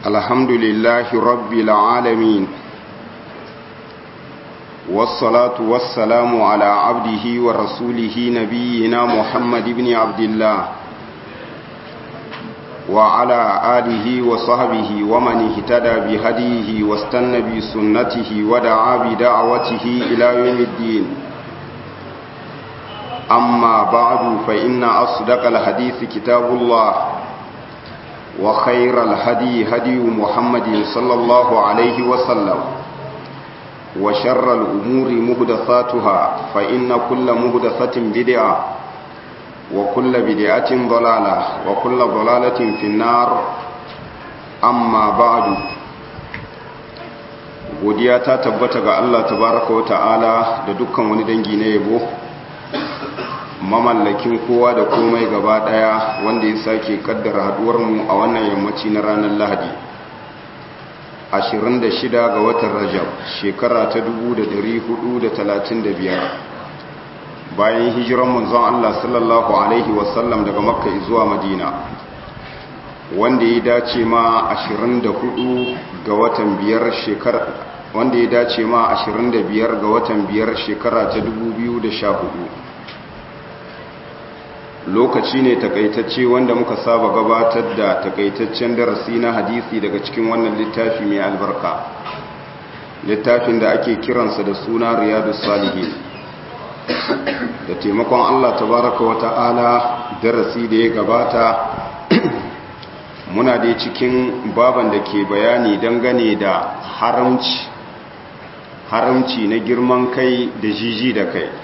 الحمد لله رب العالمين والصلاة والسلام على عبده ورسوله نبينا محمد بن عبد الله وعلى آله وصحبه ومن اهتدى بهديه واستنى بسنته ودعا بدعوته إلى يوم الدين أما بعد فإن أصدق الحديث كتاب الله وخير الهدي هدي محمد صلى الله عليه وسلم وشر الأمور مهدثاتها فإن كل مهدثة بدعة وكل بدعة ضلالة وكل ضلالة في النار أما بعد godiya ta tabbata ga Allah tabaraka wa ta'ala da dukkan wani dangi na yabo mamallakin kowa da komai gaba daya wanda ya sake kaddara haduwarmu a wannan yammaci na ranar lahadi 26 ga watan rajab shekara ta 1435 bayan hijiran manzon Allah sallallahu alaihi wasallam daga makka zuwa madina wanda ya dace ma 24 ga watan biyar shekara wanda ya dace ma 25 ga watan biyar shekara ta 2014 lokaci ne takaitacce wanda muka saba gabatar da takaitaccen darasi na hadisi daga cikin wannan littafi mai albarka littafin da ake kiransa da suna riyadu salihin da taimakon allah tabaraka wa ta'ala darasi da ya gabata muna da cikin baban da ke bayani dangane da haramci haramci na girman kai da jiji da kai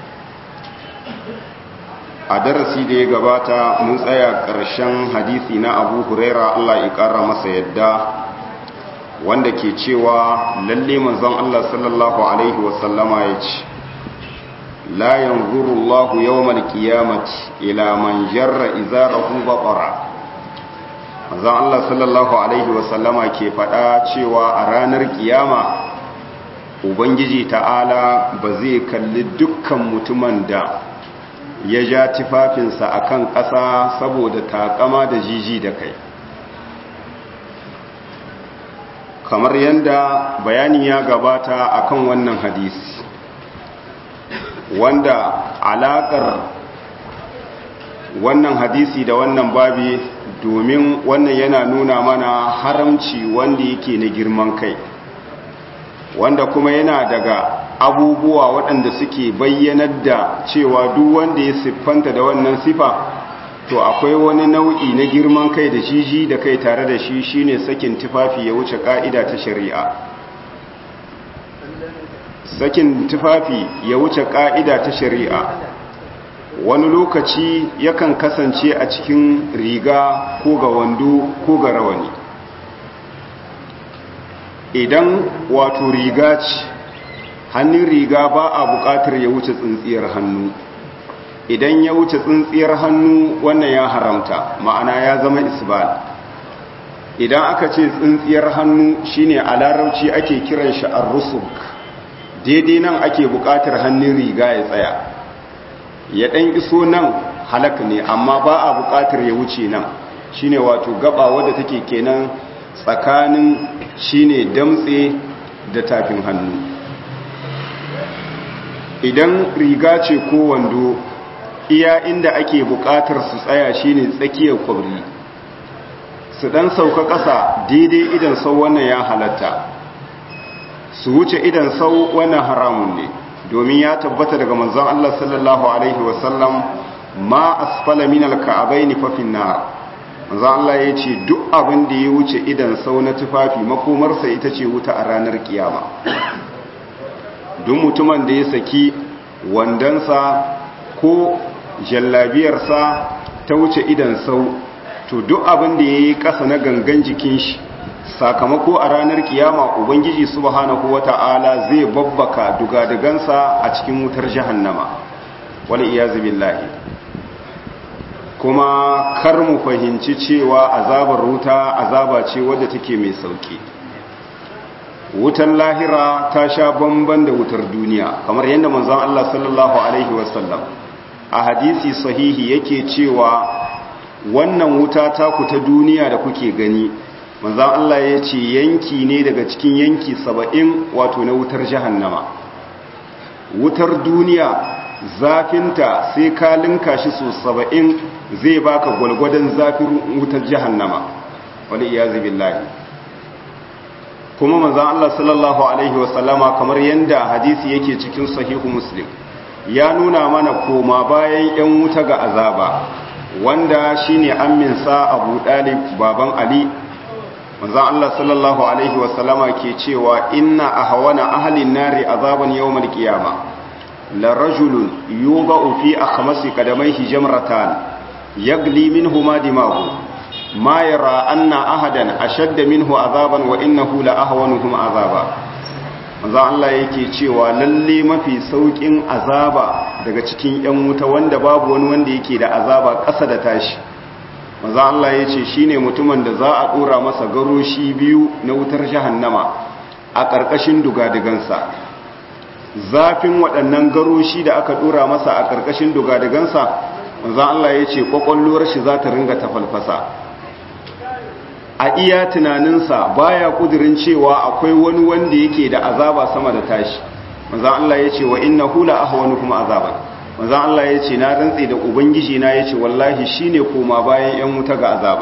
a darasi da ya gabata mun tsaya ƙarshen hadisi na abu huraira Allah ya ƙara masa yadda wanda ke cewa lalle manzon Allah sallallahu alaihi wasallama ya ce la yanzuru Allah yawmal qiyamati ila man jarra izarahu baqara manzon Allah sallallahu alaihi wasallama ke faɗa cewa a ranar kiyama ubangiji ta'ala ba zai kalli dukkan mutumin da ya ja tufafinsa a kan ƙasa saboda takama da jiji da kai kamar yadda bayani ya gabata akan wannan hadisi wanda alaƙar wannan hadisi da wannan babi domin wannan yana nuna mana haramci wanda yake na girman kai wanda kuma yana daga abubuwa waɗanda suke bayyanar da cewa duk wanda ya siffanta da wannan sifa to akwai wani nau'i na girman kai da jiji da kai tare da shi shine sakin tufafi ya wuce ka'ida ta shari'a sakin tufafi ya wuce ka'ida ta shari'a wani lokaci yakan kasance a cikin riga ko ga wando ko ga rawani idan wato riga ce hannun riga ba a buƙatar ya wuce tsintsiyar hannu idan ya wuce tsintsiyar hannu wannan ya haramta ma'ana ya zama isbal idan aka ce tsintsiyar hannu shine a larabci ake kiran shi ar-rusuk daidai nan ake buƙatar hannun riga ya tsaya ya ɗan iso nan halak ne amma ba a buƙatar ya wuce nan shine wato gaba wadda take kenan tsakanin shine damtse da tafin hannu idan riga ce ko wando iya inda ake buƙatar su tsaya shine tsakiyar kwabri su dan sauka ƙasa daidai idan sau wannan ya halatta su wuce idan sau wannan haramun ne domin ya tabbata daga manzon Allah sallallahu alaihi wasallam ma asfala min alka'abaini fa fin nar manzon Allah ya ce duk abin da ya wuce idan sau na tufafi makomarsa ita ce wuta a ranar kiyama duk mutumin da ya saki wandansa ko jallabiyarsa ta wuce idan sau to duk abin da ya yi ƙasa na gangan jikin shi sakamako a ranar kiyama ubangiji subhanahu wata'ala zai babbaka dugadugansa a cikin wutar jahannama wal iyazu billahi kuma kar mu fahimci cewa azabar wuta azaba ce wadda take mai sauki wutar lahira ta sha bamban da wutar duniya kamar yadda manzon Allah sallallahu alaihi wasallam a hadisi sahihi yake cewa wannan wuta ta ku ta duniya da kuke gani manzan Allah ya ce yanki ne daga cikin yanki saba'in wato na wutar jahannama wutar duniya zafinta sai ka linka shi so saba'in zai baka gwalgwadon zafin wutar jahannama wani iyazi billahi kuma manzan Allah sallallahu Alaihi wasallama kamar yadda hadisi yake cikin sahihu muslim ya nuna mana koma bayan 'yan wuta ga azaba wanda shine amminsa abu dalib baban ali manzan Allah sallallahu Alaihi wasallama ke cewa inna a hawana ahalin nari azaban yawon kiyama la rajulun yuba fi a kamasi kadamai hijamratan yagli min huma dimahu ma yara anna ahadan ashadda minhu azaban wa innahu la ahwanuhum azaba manzo Allah yake cewa lalle mafi saukin azaba daga cikin yan wuta wanda babu wani wanda yake da azaba ƙasa da tashi manzo Allah yace shine mutumin da za a dora masa garoshi biyu na wutar jahannama a ƙarƙashin dugadigansa zafin waɗannan garoshi da aka dora masa a ƙarƙashin dugadigansa manzo Allah yace kwakwalwar shi za ta ringa tafalfasa a iya tunaninsa baya kudirin cewa akwai wani wanda yake da azaba sama da tashi manzan Allah ya ce wa inna hula ahwanu kuma azaban manzan Allah ya ce na rantse da ubangiji na ya ce wallahi shine koma bayan yan wuta ga azaba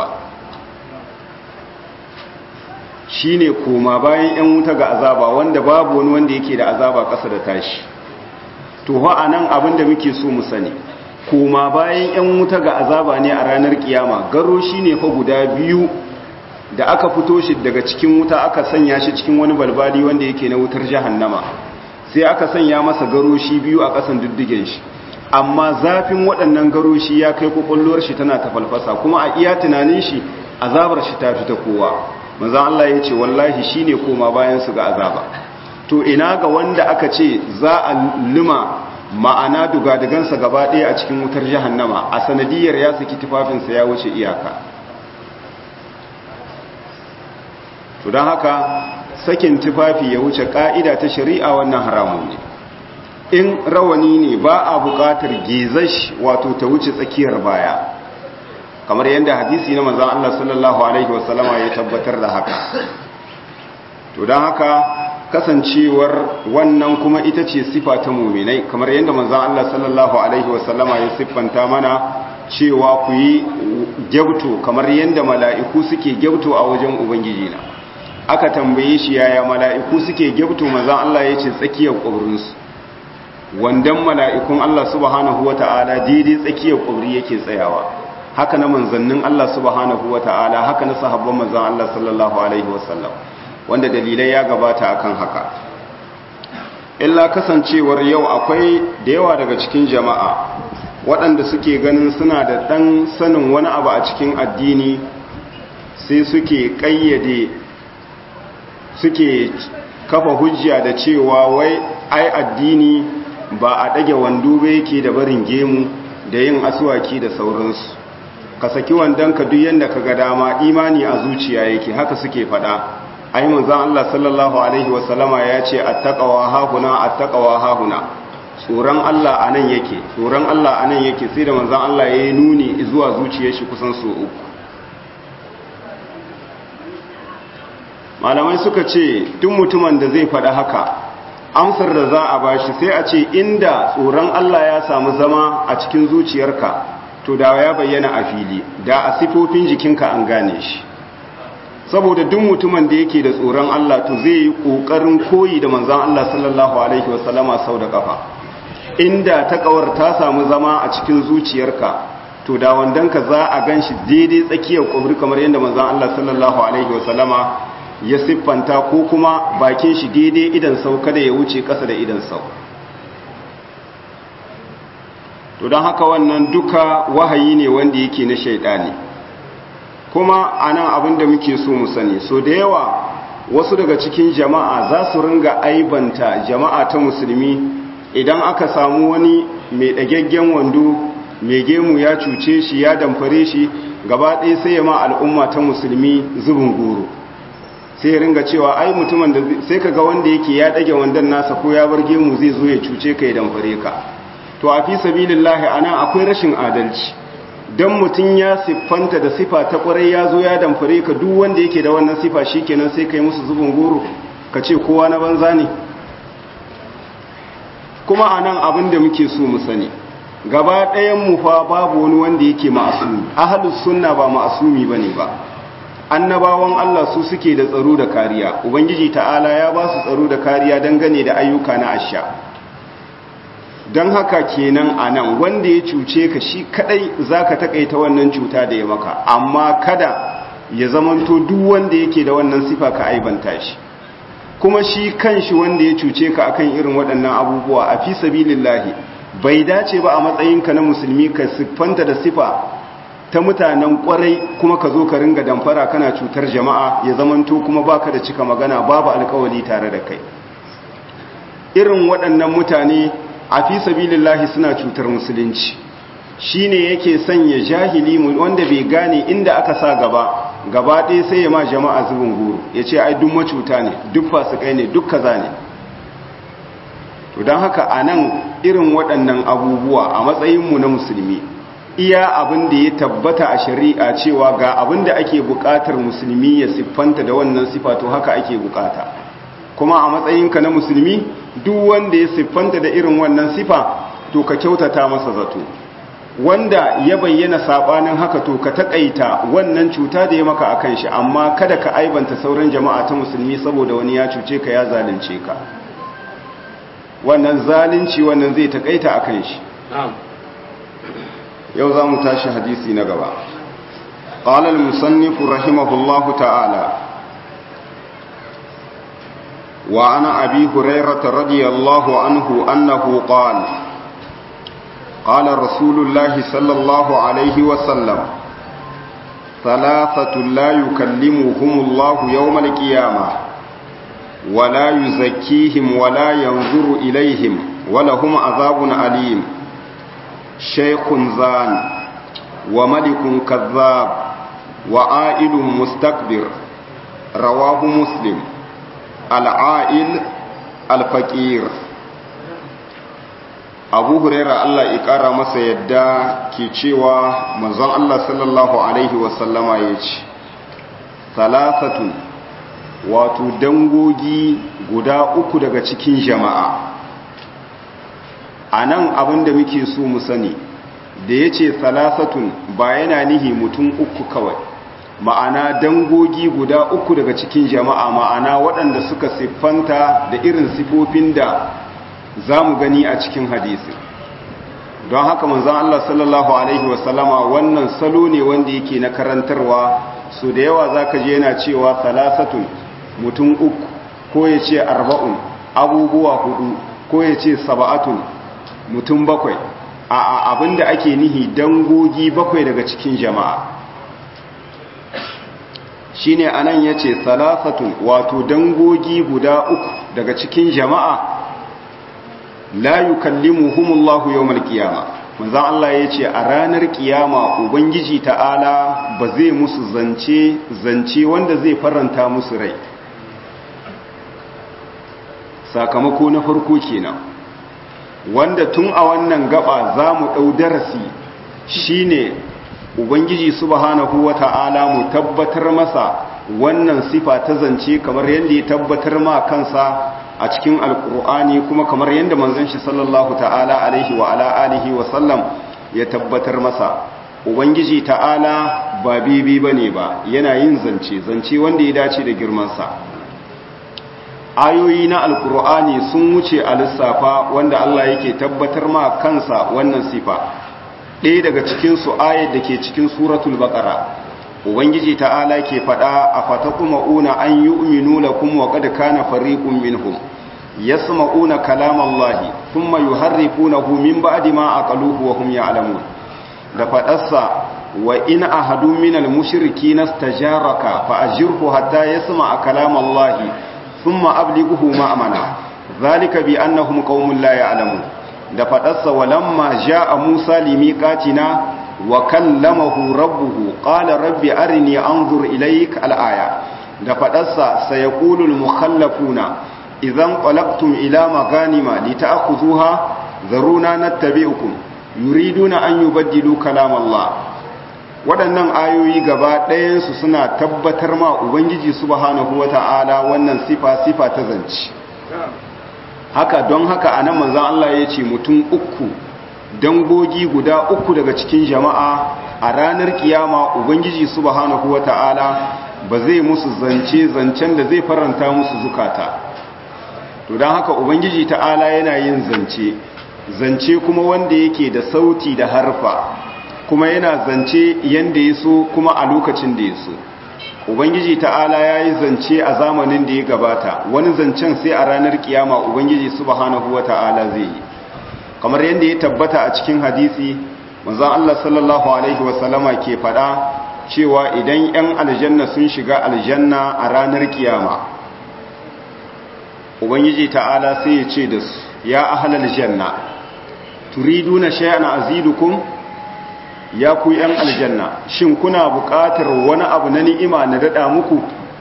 shine koma bayan yan wuta ga azaba wanda babu wani wanda yake da azaba ƙasa da tashi to ha anan abin da muke so mu sani koma bayan yan wuta ga azaba ne a ranar kiyama garo shine fa guda biyu da aka fito shi daga cikin wuta aka sanya shi cikin wani balbali wanda yake na wutar jahannama sai aka sanya masa garoshi biyu a ƙasan diddigen shi amma zafin waɗannan garoshi ya kai kwakwallowar shi tana ta falfasa kuma a iya tunanin shi azabar shi ta fita kowa manzan Allah ya ce wallahi shi ne koma bayan su ga azaba to ina ga wanda aka ce za a lima ma'ana dugadigansa gaba ɗaya a cikin wutar jahannama a sanadiyar ya saki tufafinsa ya wuce iyaka to don haka sakin tufafi ya wuce ka'ida ta shari'a wannan haramun ne in rawani ne ba a buƙatar gezash wato ta wuce tsakiyar baya kamar yadda hadisi na manzan Allah sallallahu Alaihi wasallama ya tabbatar da haka to don haka kasancewar wannan kuma ita ce sifa ta muminai kamar yadda manzan Allah sallallahu Alaihi wasallama ya siffanta mana cewa ku yi gyabto kamar yadda mala'iku suke gyabto a wajen ubangijina aka tambaye shi yaya mala'iku suke gyabto manzan Allah ya ce tsakiyar ƙwabrinsu wandan mala'ikun Allah subhanahu wa ta'ala daidai tsakiyar ƙwabri yake tsayawa haka na manzannin Allah subhanahu wa ta'ala haka na sahabban manzan Allah sallallahu Alaihi wasallam wanda dalilai ya gabata akan haka illa kasancewar yau akwai da yawa daga cikin jama'a waɗanda suke ganin suna da ɗan sanin wani abu a cikin addini sai suke ƙayyade suke kafa hujja da cewa wai ai addini ba a ɗage wando ba yake da barin gemu da yin asuwaki da sauransu ka saki wandon ka duk yanda ka ga dama imani a zuciya yake haka suke faɗa ai manzon Allah sallallahu alaihi wasallama ya ce attaqwa hahuna attaqwa hahuna tsoron Allah anan yake tsoron Allah anan yake sai da manzon Allah ya yi nuni zuwa zuciyar shi kusan so uku malamai suka ce duk mutumin da zai faɗa haka amsar da za a bashi sai a ce inda tsoron Allah ya samu zama a cikin zuciyarka to da ya bayyana a fili da a sifofin jikinka an gane shi saboda duk mutumin da yake da tsoron Allah to zai yi kokarin koyi da manzon Allah sallallahu alaihi wasallama sau da kafa inda takawar ta samu zama a cikin zuciyarka to da wandanka za a ganshi daidai tsakiyar kubri kamar yadda manzon Allah sallallahu alaihi wasallama ya siffanta ko kuma bakin shi daidai idan sau kada ya wuce kasa da idan sau to don haka wannan duka wahayi ne wanda yake na shaidani kuma anan abin da muke so mu sani so da yawa wasu daga cikin jama'a za su ringa aibanta jama'a ta musulmi idan aka samu wani mai ɗagaggen wando mai gemu ya cuce shi ya damfare shi gaba ɗaya sai ya ma al'umma ta musulmi zubin goro sai ya ringa cewa ai mutumin da sai ka ga wanda yake ya ɗage wandon nasa ko ya bar gemu zai zo ya cuce ka ya damfare ka to a fi sabilillahi anan akwai rashin adalci don mutum ya siffanta da sifa ta kwarai ya zo ya damfare ka duk wanda yake da wannan sifa shi kenan sai ka yi musu zubin goro ka ce kowa na banza ne kuma a nan abin da muke so mu sani gaba ɗayan mu fa babu wani wanda yake ma'asumi ahalus sunna ba ma'asumi ba ne ba annabawan Allah su suke da tsaro da kariya ubangiji ta'ala ya ba su tsaro da kariya dangane da ayyuka na asha don haka kenan a nan wanda ya cuce ka shi kadai za ka takaita wannan cuta da ya maka amma kada ya zamanto duk wanda yake da wannan sifa ka aibanta shi kuma shi kanshi wanda ya cuce ka akan irin waɗannan abubuwa a fi sabilillahi bai dace ba a matsayinka na musulmi ka siffanta da sifa ta mutanen kwarai kuma ka zo ka ringa damfara kana cutar jama'a ya zamanto kuma baka da cika magana babu alkawali tare da kai irin waɗannan mutane a fi sabilillahi suna cutar musulunci shine yake sanya jahili wanda bai gane inda aka sa gaba gaba ɗaya sai ya ma jama'a zubin goro ya ce ai duk macuta ne duk fasikai ne duk kaza ne to don haka a nan irin waɗannan abubuwa a matsayinmu na musulmi iya abin da ya tabbata a shari'a cewa ga abin da ake buƙatar musulmi ya siffanta da wannan sifa to haka ake buƙata kuma a matsayinka na musulmi duk wanda ya siffanta da irin wannan sifa to ka kyautata masa zato wanda ya bayyana sabanin haka to ka takaita wannan cuta da ya maka akan shi amma kada ka aibanta sauran jama'a ta musulmi saboda wani ya cuce ka ya zalunce ka wannan zalunci wannan zai takaita akan shi yau za mu tashi hadisi na gaba قال المصنف رحمه الله تعالى وعن أبي هريرة رضي الله عنه أنه قال قال رسول الله صلى الله عليه وسلم ثلاثة لا يكلمهم الله يوم القيامة ولا يزكيهم ولا ينظر إليهم ولهم عذاب أليم شيخ زان وملك كذاب وعائل مستكبر رواه مسلم العائل الفقير abu huraira Allah ya ƙara masa yadda ke cewa manzon Allah sallallahu Alaihi wasallama ya ce salasatun wato dangogi guda uku daga cikin jama'a a nan abin da muke so mu sani da ya ce salasatun ba yana nihi mutum uku kawai ma'ana dangogi guda uku daga cikin jama'a ma'ana waɗanda suka siffanta da irin sifofin da za mu gani a cikin hadisi don haka manzan Allah sallallahu Alaihi wasallama wannan salo ne wanda yake na karantarwa su da yawa za ka je yana cewa salasatun mutum uku ko ya ce arba'un abubuwa hudu ko ya ce saba'atun mutum bakwai a abinda ake nihi dangogi bakwai daga cikin jama'a shine anan ya ce salasatun wato dangogi guda uku daga cikin jama'a la yukallimuhumullahu yawmal qiyama manzon Allah yace a ranar kiyama ubangiji ta'ala ba zai musu zance zance wanda zai faranta musu rai sakamako na farko kenan wanda tun a wannan gaba zamu dau darasi shine ubangiji subhanahu wata'ala mu tabbatar masa wannan sifa ta zance kamar yadda ya tabbatar ma kansa a cikin alkur'ani kuma kamar yadda manzon shi sallallahu ta'ala alaihi wa ala alihi wa sallam ya tabbatar masa ubangiji ta'ala ba bibi bane ba yana yin zance zance wanda ya dace da girman sa ayoyi na alkur'ani sun wuce a lissafa wanda Allah yake tabbatar ma kansa wannan sifa ɗaya daga cikin su ayat da ke cikin suratul baqara ubangiji ta'ala ke faɗa a fatakuma'una an yu'minu lakum wa qad kana fariqun minhum yasma'una kalamallahi thumma yuharrifunahu min ba'di ma aqaluhu wa hum ya'lamun da faɗarsa wa in ahadu minal mushrikeena istajaraka fa ajirhu hatta yasma'a kalamallahi thumma ablighuhu ma'amana dhalika bi annahum qaumun la ya'lamun da faɗarsa walamma ja'a musa limiqatina wa kallamahu rabbuhu qala rabbi arini anzur ilayk al-aya da fadarsa sayaqulul mukhallafuna idan qalaqtum ila maganima lita'khuzuha zaruna nattabi'ukum yuriduna an yubaddilu kalam Allah waɗannan ayoyi gaba ɗayansu suna tabbatar ma ubangiji subhanahu wata'ala wannan sifa sifa ta zance haka don haka a nan manzan Allah ya ce mutum uku dangogi guda uku daga cikin jama'a a ranar kiyama ubangiji subhanahu wata'ala ba zai musu zance zancen da zai faranta musu zukata to don haka ubangiji ta'ala yana yin zance zance kuma wanda yake da sauti da harfa kuma yana zance yanda ya so kuma a lokacin da ya so ubangiji ta'ala ya yi zance a zamanin da ya gabata wani zancen sai a ranar kiyama ubangiji subhanahu wa ta'ala zai yi kamar yadda ya tabbata a cikin hadisi manzon Allah sallallahu alaihi wasallama ke fada cewa idan 'yan aljanna sun shiga aljanna a ranar kiyama ubangiji ta'ala sai ya ce da su ya ahlal janna turiduna shay'an azidukum ya ku yan aljanna shin kuna buƙatar wani abu na ni'ima na dada muku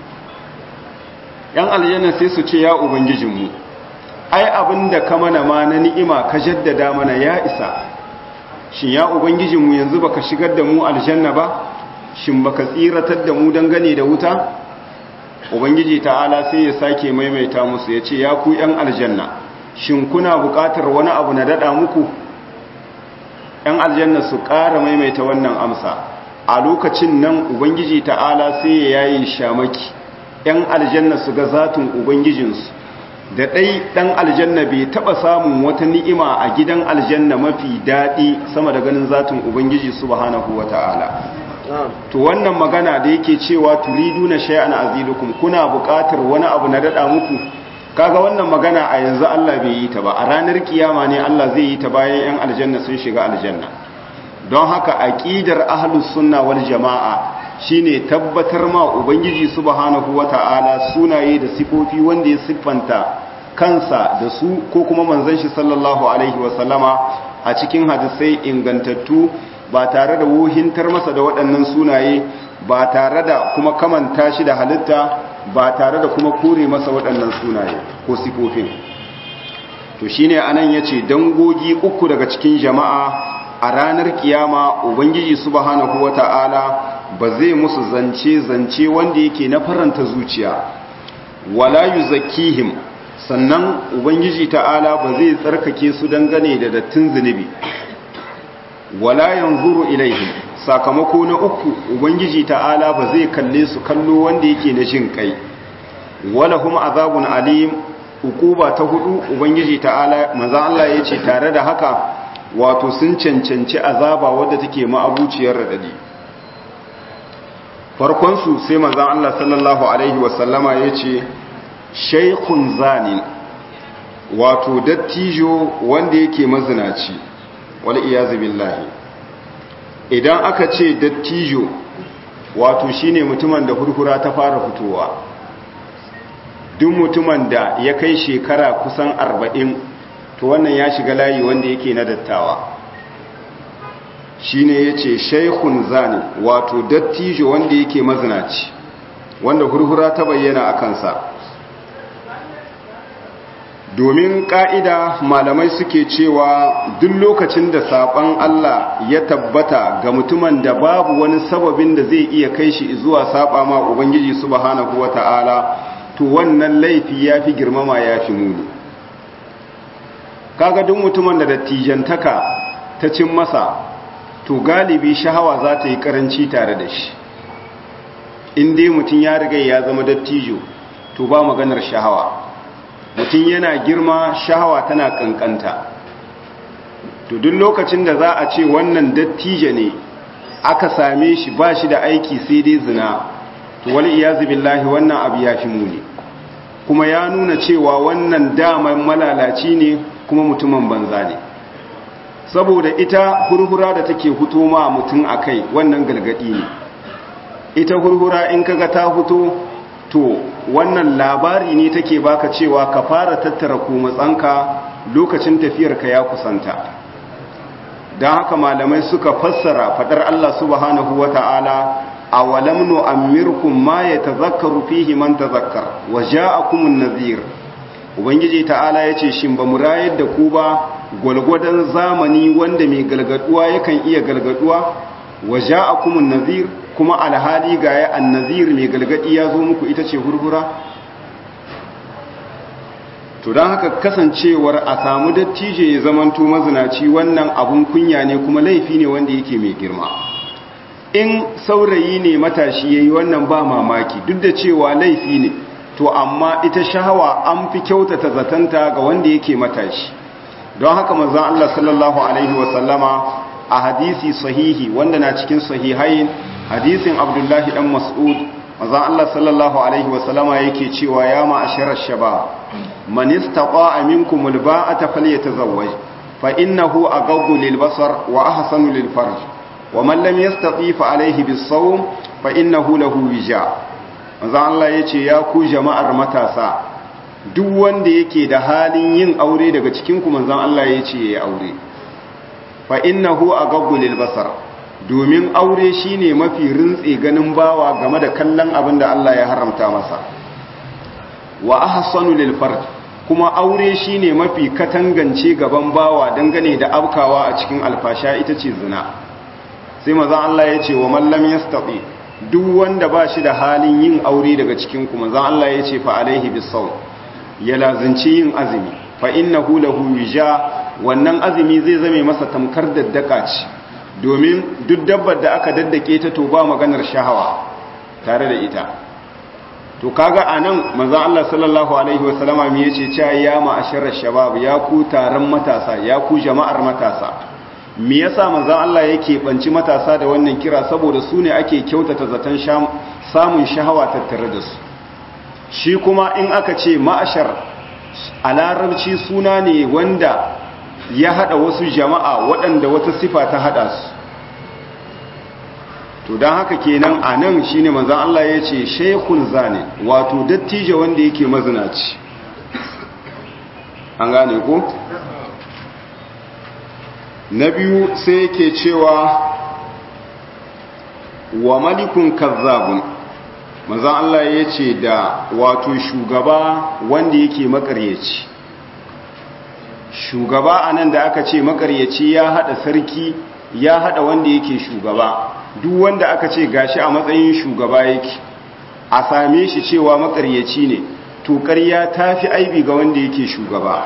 yan aljanna sai su ce ya ubangijinmu ai abinda ka mana ma na ni'ima ka jaddada mana ya isa shin ya ubangijinmu yanzu baka shigar da mu aljanna ba shin baka tsiratar da mu dangane da wuta ubangiji ta'ala sai ya sake maimaita musu ya ce ya ku yan aljanna shin kuna buƙatar wani abu na dada muku ‘yan aljanna su ƙara maimaita wannan amsa a lokacin nan ubangiji ta'ala sai ya yayi shamaki ‘yan aljanna su ga zatin ubangijinsu da ɗai ɗan aljanna bai taɓa samun wata ni'ima a gidan aljanna mafi daɗi sama da ganin zatin ubangiji subhanahu wa ta'ala to wannan magana da yake cewa turidu na shay'an azilukum kuna buƙatar wani abu na daɗa muku kaga wannan magana a yanzu Allah bai yi ta ba a ranar kiyama ne Allah zai yi ta bayan yan aljanna sun shiga aljanna don haka aqidar ahlus sunna wal jamaa shine tabbatar ma ubangiji subhanahu wataala sunaye da sifofi wanda ya siffanta kansa da su ko kuma manzon shi sallallahu alaihi wasallama a cikin hadisai ingantattu ba tare da wuhintar masa da waɗannan sunaye ba tare da kuma kamanta shi da halitta ba tare da kuma kore masa waɗannan sunaye ko sifofin to shine anan yace dangogi uku daga cikin jama'a a ranar kiyama ubangiji subhanahu wata'ala ba zai musu zance zance wanda yake na faranta zuciya wala yuzakkihim sannan ubangiji ta'ala ba zai tsarkake su dangane da dattin zunubi wala yanzuru ilaihim sakamako na uku ubangiji ta'ala ba zai kalle su kallo wanda yake na jin kai wala hum azabun alim ukuba ta hudu ubangiji ta'ala manzo Allah yace tare da haka wato sun cancanci azaba wadda take ma'abuciyar radadi farkon su sai manzo Allah sallallahu alaihi wasallama yace shaykhun zanin wato dattijo wanda yake mazinaci wal iyazu billahi idan aka ce dattijo wato shine mutumin da hurhura ta fara fitowa duk mutumin da ya kai shekara kusan arba'in to wannan ya shiga layi wanda yake na dattawa shine ya ce shaikun zani wato dattijo wanda yake mazinaci wanda hurhura ta bayyana a kansa domin ƙa'ida malamai suke cewa duk lokacin da saɓon Allah ya tabbata ga mutumin da babu wani sababin da zai iya kai shi zuwa saɓa ma Ubangiji subhanahu wa ta'ala to wannan laifi ya fi girmama ya fi muni kaga duk mutumin da dattijantaka ta cin masa to galibi shahawa za ta yi karanci tare da shi in dai mutum ya riga ya zama dattijo to ba maganar shahawa mutum yana girma shahawa tana kankanta to duk lokacin da za a ce wannan dattijo ne aka same shi ba shi da aiki sai dai zina to wal iyazu billahi wannan abu ya fi muni kuma ya nuna cewa wannan daman malalaci ne kuma mutumin banza ne saboda ita hurhura da take huto ma mutum akai wannan galgadi ne ita hurhura in kaga ta huto to wannan labari ne take baka cewa ka fara tattara matsanka lokacin tafiyarka ya kusanta don haka malamai suka fassara fadar Allah subhanahu wa ta'ala a walam nu'ammirkum ma yatazakkaru fihi man tazakkar wa ja'akumun nadhir ubangiji ta'ala yace shin ba mu rayar da ku ba gwalgwadon zamani wanda mai galgaduwa yakan iya galgaduwa wa ja'akumun nazir kuma alhali ga ya annazir mai galgadi ya zo muku ita ce hurhura to don haka kasancewar a samu dattije ya zamanto mazinaci wannan abun kunya ne kuma laifi ne wanda yake mai girma in saurayi ne matashi yayi wannan ba mamaki duk da cewa laifi ne to amma ita shahawa an fi kyautata zatanta ga wanda yake matashi don haka manzon Allah sallallahu alaihi wasallama a hadisi sahihi wanda na cikin sahihain hadisin Abdullahi dan Mas'ud manzon Allah sallallahu alaihi wasallama yake cewa ya ma'asharar shabab man istata'a minkum alba'ata falyatazawwaj fa innahu aghaddu lilbasar wa ahsanu lilfarj wa man lam yastati fa alayhi bis-sawm fa innahu lahu wija manzon Allah yace ya ku jama'ar matasa duk wanda yake da halin yin aure daga cikin ku manzon Allah yace yayi aure fa innahu aghaddu lilbasar domin aure shine mafi rintse ganin bawa game da kallon abin da Allah ya haramta masa wa ahsanu lil farj kuma aure shine mafi katangance gaban bawa dangane da abkawa a cikin alfasha ita ce zina sai manzon Allah ya ce wa man lam yastati duk wanda ba shi da halin yin aure daga cikin ku manzon Allah ya ce fa alaihi bisawm ya lazanci yin azumi fa innahu lahu wija wannan azumi zai zame masa tamkar daddaka ce domin duk dabbar da aka daddake ta to ba maganar shahawa tare da ita to kaga anan manzon Allah sallallahu alaihi wasallama me yace cewa ya ma'asharar shabab ya ku taron matasa ya ku jama'ar matasa me yasa manzon Allah yake banci matasa da wannan kira saboda su ne ake kyautata zaton samun shahawa tattare da su shi kuma in aka ce ma'ashar a larabci suna ne wanda ya hada wasu jama'a waɗanda wata sifa ta hada su to don haka kenan a nan shi ne manzan Allah ya ce shaikun zane wato dattijo wanda yake mazinaci an gane ko? na biyu sai yake cewa wa malikun kazzabun manzan Allah ya ce da wato shugaba wanda yake makaryaci shugaba a nan da aka ce makaryaci ya hada sarki ya hada wanda yake shugaba duk wanda aka ce gashi a matsayin shugaba yake a same shi cewa makaryaci ne to ƙarya ta fi aibi ga wanda yake shugaba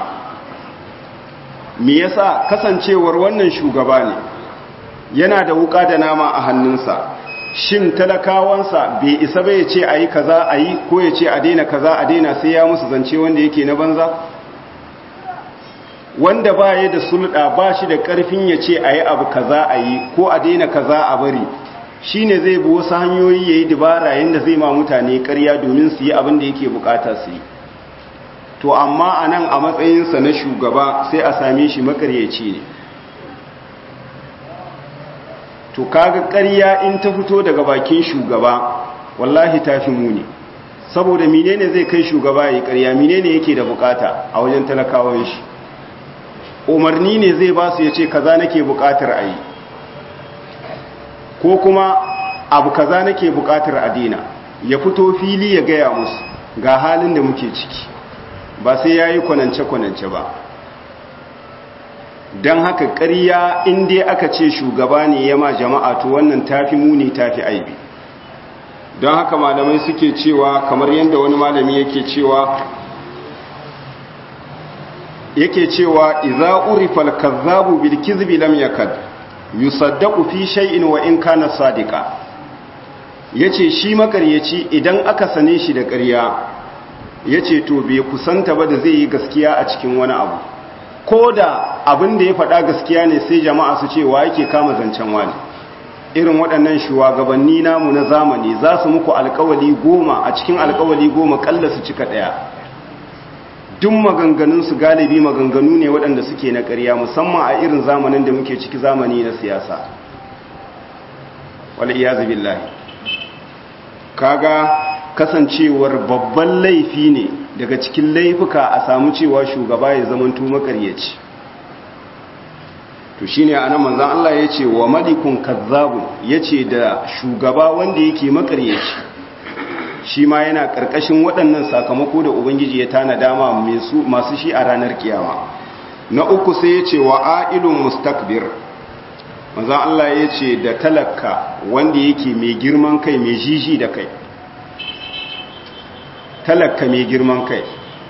me yasa kasancewar wannan shugaba ne yana da wuka da nama a hannunsa shin talakawansa bai isa bai ce a yi kaza a yi ko ya ce a daina kaza a daina sai ya musu zance wanda yake na banza wanda ba ya da sulɗa ba shi da ƙarfin ya ce a yi abu kaza a yi ko a daina kaza a bari shi ne zai bi wasu hanyoyi ya yi dubara yadda zai ma mutane ƙarya domin su yi abin da yake bukata su yi to amma a nan a matsayinsa na shugaba sai a same shi makaryaci ne to kaga ƙarya in ta fito daga bakin shugaba wallahi ta fi muni saboda menene zai kai shugaba ya yi ƙarya menene yake da bukata a wajen talakawan shi umarni ne zai ba su ya ce kaza nake bukatar a yi ko kuma abu kaza nake bukatar a dina ya fito fili ya gaya musu ga halin da muke ciki ba sai ya yi kwanance-kwanance ba don haka ƙarya inda aka ce shugaba ne ya ma jama'a to wannan tafi muni tafi aibi don haka malamai suke cewa kamar yadda wani malami yake cewa yake cewa idza urifa al-kazzabu bil kizbi lam yakad yusaddaqu fi shay'in wa in kana sadiqa yace shi makaryaci idan aka sane shi da ƙarya yace to bai kusanta ba da zai yi gaskiya a cikin wani abu koda abin da ya faɗa gaskiya ne sai jama'a su ce wa yake kama zancen wani irin waɗannan shugabanni namu na zamani za su muku alƙawali goma a cikin alƙawali goma kalla su cika ɗaya duk maganganunsu galibi maganganu ne waɗanda suke na ƙarya musamman a irin zamanin da muke ciki zamani na siyasa wal iyazu billahi kaga kasancewar babban laifi ne daga cikin laifuka a samu cewa shugaba ya zamanto makaryaci to shine anan manzon Allah yace wa malikun kazzabun yace da shugaba wanda yake makaryaci shi ma yana ƙarƙashin waɗannan sakamako da ubangiji ya tana dama masu shi a ranar kiyama na uku sai ya ce wa a'ilun mustakbir manzan Allah ya ce da talaka wanda yake mai girman kai mai jiji da kai talaka mai girman kai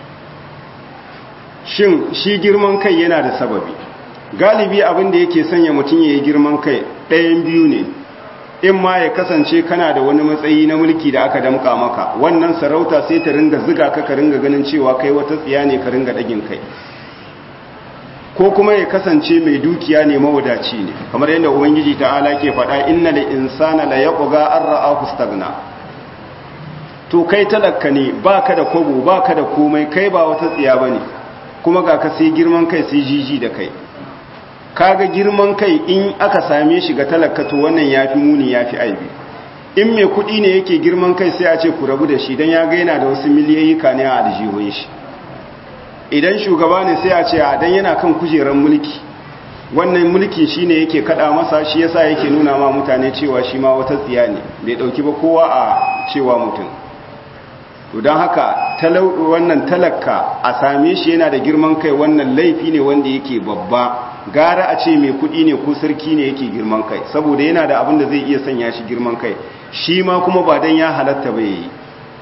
shin shi girman kai yana da sababi galibi abin da yake sanya mutum ya yi girman kai ɗayan biyu ne in ma ya kasance kana da wani matsayi na mulki da aka damka maka wannan sarauta sai ta ringa ziga ka ka ringa ganin cewa kai wata tsiya ne ka ringa ɗagin kai ko kuma ya kasance mai dukiya ne mawadaci ne kamar yadda ubangiji ta'ala ke faɗa inna lil insana la yaqga an ra'ahu staghna to kai talakka ne baka da kobo baka da komai kai ba wata tsiya bane kuma ga ka sai girman kai sai jiji da kai kaga girman kai in aka same shi ga talaka to wannan yafi muni yafi aibi in mai kudi ne yake girman kai sai a ce ku rabu da shi dan ya ga yana da wasu miliyoyi ne a aljihun shi idan shugaba ne sai a ce a dan yana kan kujerar mulki wannan mulkin shine yake kada masa shi yasa yake nuna ma mutane cewa shi ma wata tsiya ne bai dauki ba kowa a cewa mutum to don haka wannan talaka a same shi yana da girman kai wannan laifi ne wanda yake babba gara a ce mai kudi ne ko sarki ne yake girman kai saboda yana da abin da zai iya sanya shi girman kai shi ma kuma ba don ya halatta ba yi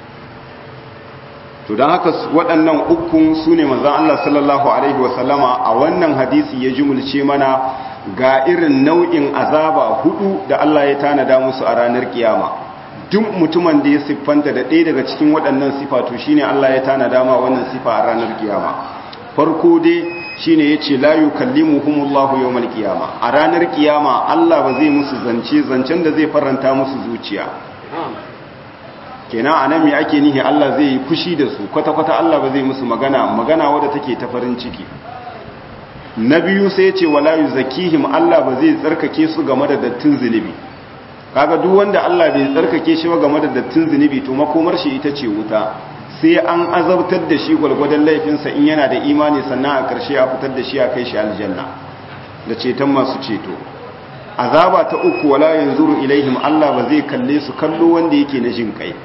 to don haka waɗannan ukun su ne manzan Allah sallallahu Alaihi wasallama a wannan hadisi ya jimulce mana ga irin nau'in azaba hudu da Allah ya tanada musu a ranar kiyama duk mutumin da ya siffanta da ɗaya daga cikin waɗannan sifatu shine Allah ya tanada ma wannan sifa a ranar kiyama farko dai shine yace la yukallimuhumullahu yawmal qiyama a ranar kiyama Allah ba zai musu zance zancen da zai faranta musu zuciya kenan anan me ake nihi Allah zai yi fushi da su kwata kwata Allah ba zai musu magana magana wadda take ta farin ciki na biyu sai yace wala yuzakihim Allah ba zai tsarkake su game da dattin zunubi kaga duk wanda Allah bai tsarkake shi ba game da dattin zunubi to makomar shi ita ce wuta sai an azabtar da shi gwalgwadon laifinsa in yana da imani sannan a ƙarshe a fitar da shi a kai shi aljanna da ceton masu ceto azaba ta uku wala yanzuru ilaihim Allah ba zai kalle su kallo wanda yake na jin kai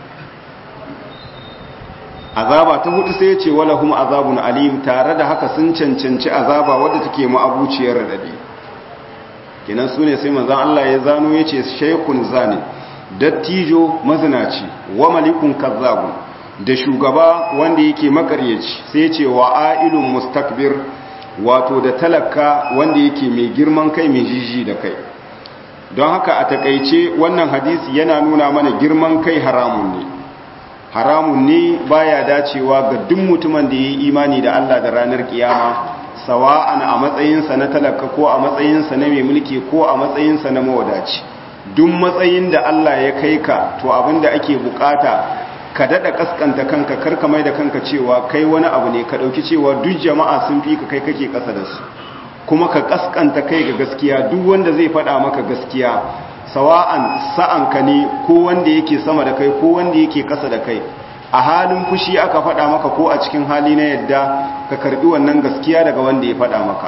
azaba ta hudu sai ya ce wala hum azabun alim tare da haka sun cancanci azaba wadda take ma'abuciyar radadi kenan su ne sai manzon Allah ya zano ya ce shaykhun zani dattijo mazinaci wa malikun kazzabun da shugaba wanda yake makaryaci sai ce wa ailun mustakbir wato da talaka wanda yake mai girman kai mai jiji da kai don haka a takaice wannan hadisi yana nuna mana girman kai haramun ne haramun ne baya dacewa ga duk mutumin da yayi imani da Allah da ranar kiyama sawa'an a matsayinsa na talaka ko a matsayinsa na mai mulki ko a matsayinsa na mawadaci duk matsayin da Allah ya kai ka to abinda ake bukata ka dada kaskanta kanka karka mai da kanka cewa kai wani abu ne ka dauki cewa duk jama'a sun fi ka kai kake kasa da su kuma ka kaskanta kai ga gaskiya duk wanda zai faɗa maka gaskiya sawa'an sa'anka ne ko wanda yake sama da kai ko wanda yake kasa da kai a halin fushi aka faɗa maka ko a cikin hali na yadda ka karbi wannan gaskiya daga wanda ya faɗa maka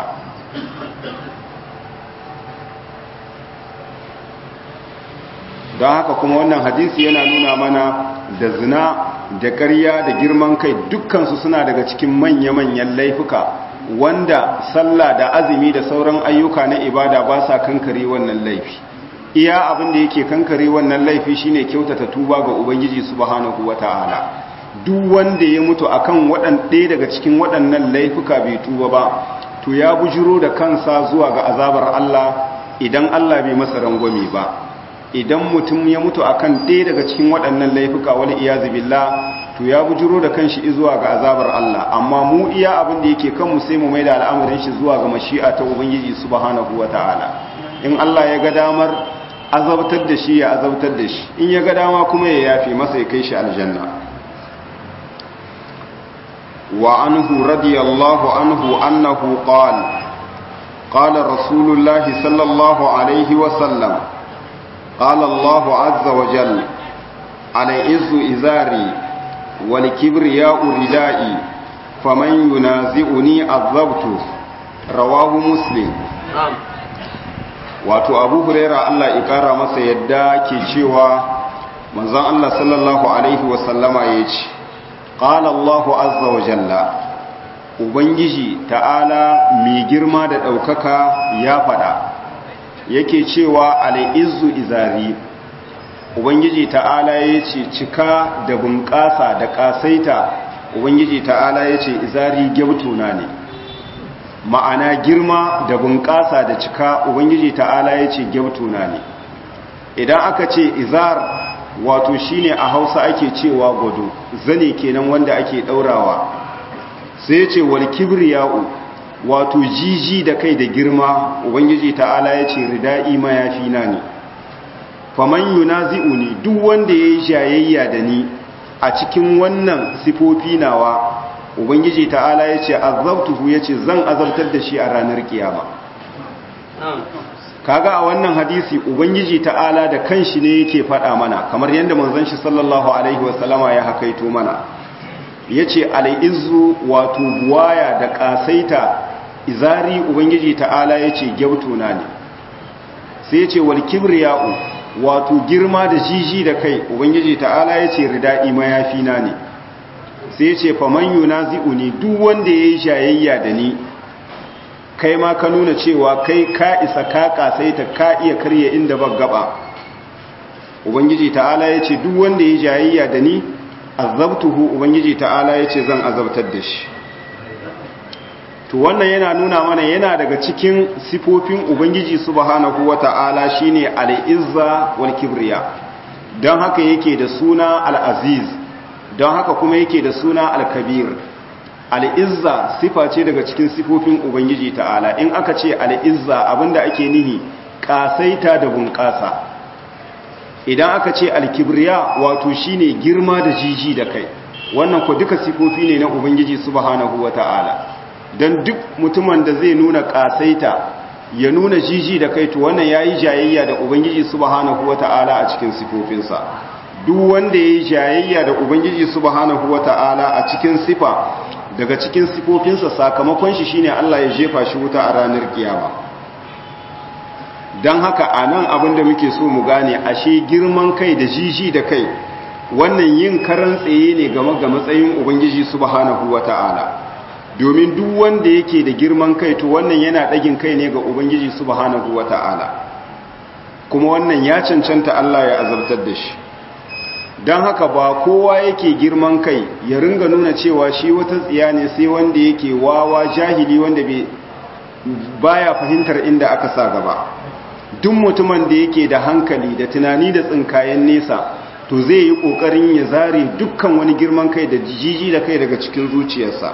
don haka kuma wannan hadisi yana nuna mana da zina da ƙarya da girman kai dukkansu suna daga cikin manya-manyan laifuka wanda sallah da azumi da sauran ayyuka na ibada ba sa kankare wannan laifi iya abin da yake kankare wannan laifi shine kyautata tuba ga ubangiji subhanahu wata'ala duk wanda ya mutu akan waɗan ɗaya daga cikin waɗannan laifuka bai tuba ba to ya bujiro da kansa zuwa ga azabar Allah idan Allah bai masa rangwame ba idan mutum ya mutu akan ɗaya daga cikin waɗannan laifuka wal iyazu billah to ya bujiro da kanshi zuwa ga azabar Allah amma mu iya abin da yake kanmu sai mu maida al'amarin shi zuwa ga mashi'a ta ubangiji subhanahu wata'ala in Allah ya ga damar azabtar da shi ya azabtar da shi in ya ga dama kuma ya yafe masa ya kai shi aljanna wa anhu radiyallahu anhu annahu qala qala rasulullahi sallallahu alaihi wa sallam qala Allahu azza wa jalla ala izu izari wal kibriya'u ridai faman yunazi'uni azabtu rawahu muslim wato abu huraira Allah ikara masa yadda ke cewa manzon Allah sallallahu alaihi wasallama ya ce qala Allahu azza wa jalla ubangiji ta'ala mai girma da ɗaukaka ya faɗa yake cewa al'izzu izari ubangiji ta'ala ya ce cika da bunƙasa da ƙasaita ubangiji ta'ala ya ce izari gyautuna ne ma'ana girma da bunƙasa da cika ubangiji ta'ala ya ce gyautuna ne idan aka ce izar wato shine a hausa ake cewa gwado zane kenan wanda ake ɗaurawa sai ce wal kibriya'u wato jiji da kai da girma ubangiji ta'ala ya ce rida'i mayafi na ne faman yunazi'uni duk wanda ya yi jayayya da ni a cikin wannan sifofi nawa ubangiji ta'ala ya ce azabtuhu ya ce zan azabtar da shi a ranar kiyama kaga a wannan hadisi ubangiji ta'ala da kanshi ne yake faɗa mana kamar yadda manzon shi sallallahu alaihi wasallama ya hakaito mana yace al-izzu wato buwaya da kasaita izari ubangiji ta'ala yace gyautuna ne sai yace wal kibriya'u wato girma da jiji da kai ubangiji ta'ala yace ridai mayafi na ne sai yace faman yunazi'uni duk wanda yayi shayayya da ni kai ma ka nuna cewa kai ka isa ka kasaita ka iya karya inda ba gaba ubangiji ta'ala yace duk wanda yayi jayayya da ni azabtuhu ubangiji ta'ala yace zan azabtar da shi to wannan yana nuna mana yana daga cikin sifofin ubangiji subhanahu wata'ala shine al-izza wal kibriya don haka yake da suna al-aziz don haka kuma yake da suna al-kabir al-izza sifa ce daga cikin sifofin ubangiji ta'ala in aka ce al-izza abinda ake nihi kasaita da bunƙasa idan aka ce al-kibriya wato shine girma da jiji da kai wannan ko duka sifofi ne na ubangiji subhanahu wata'ala don duk mutumin da zai nuna kasaita ya nuna jiji da kai to wannan yayi jayayya da ubangiji subhanahu wata'ala a cikin sifofinsa duk wanda yayi jayayya da ubangiji subhanahu wata'ala a cikin sifa daga cikin sifofinsa sakamakon shi shine Allah ya jefa shi wuta a ranar kiyama dan haka anan abin da muke so mu gane ashe girman kai da jiji da kai wannan yin karan tsaye ne game ga matsayin ubangiji subhanahu wata'ala domin duk wanda yake da girman kai to wannan yana ɗagin kai ne ga ubangiji subhanahu wata'ala kuma wannan ya cancanta Allah ya azabtar da shi don haka ba kowa yake girman kai ya ringa nuna cewa shi wata tsiya ne sai wanda yake wawa jahili wanda baya fahimtar inda aka sa gaba duk mutumin da yake da hankali da tunani da tsinkayen nesa to zai yi ƙoƙarin ya zare dukkan wani girman kai da jiji da kai daga cikin zuciyarsa